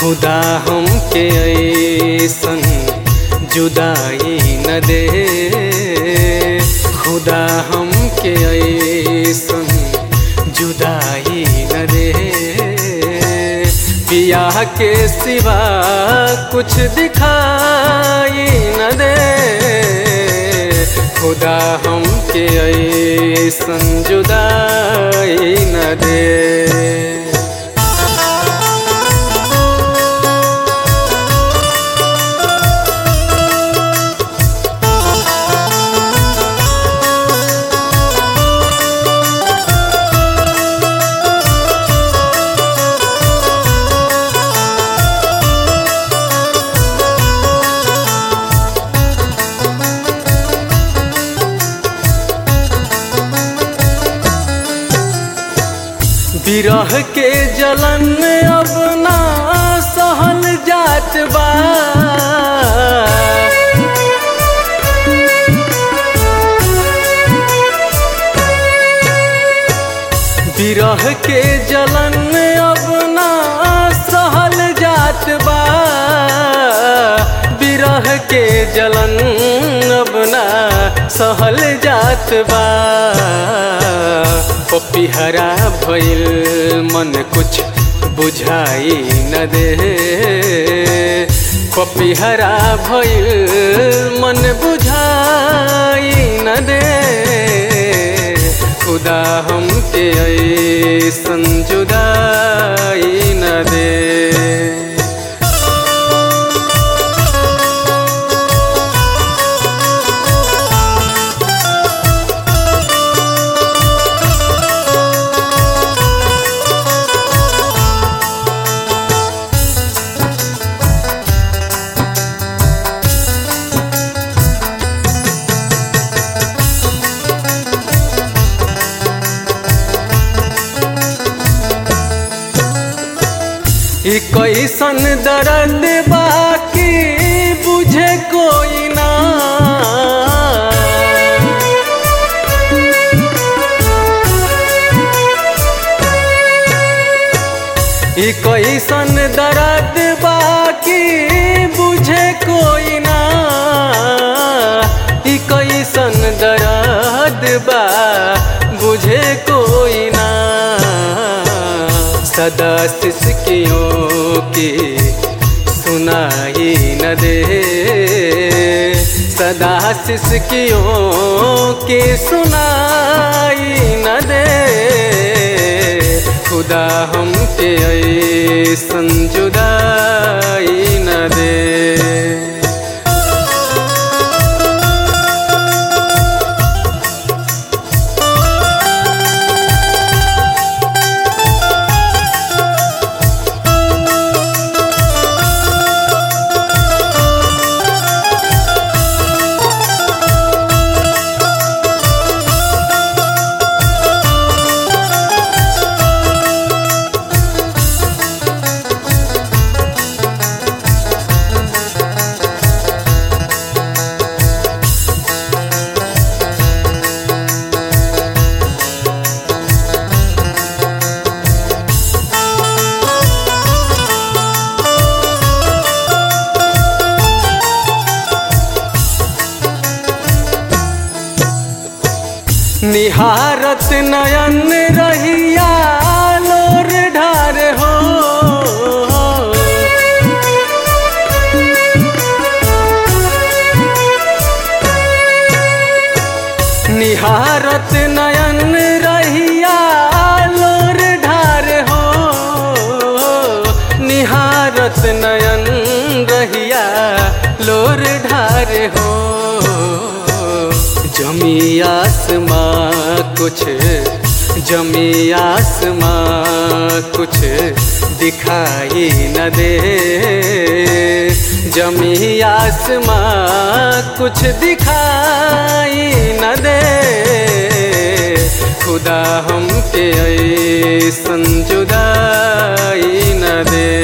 खुदा हमके ऐसन जुदाई न दे खुदा हमके ऐसन जुदाई न दे पिया के सिवा कुछ दिखाई न दे खुदा हमके ऐसन जुदाई न दे विरह के जलन अब ना सहल जात बा विरह के जलन अब ना सहल जात बा विरह के जलन अब ना सहल जात बा पपिहरा भइल मन कुछ बुझाई न दे पपिहरा भइल मन बुझाई न दे खुदा हमके ऐसन जुदाई न दे ई कैसन दर्द बाकी बुझे कोई ना ई कैसन दर्द बाकी बुझे कोई ना ई कैसन दर्द बा बुझे कोई ना सदा सिसकियों की सुनाई न दे सदा सिसकियों की सुनाई न दे खुदा हमके ऐसन जुदाई न दे निहारत नयन रहिया लोर ढार हो निहारत नयन रहिया लोर ढार हो निहारत नयन रहिया लोर ढार हो जमी आसमां कुछ जमी आसमां कुछ दिखाई न दे जमी आसमां कुछ दिखाई न दे खुदा हमके ऐसन जुदाई न दे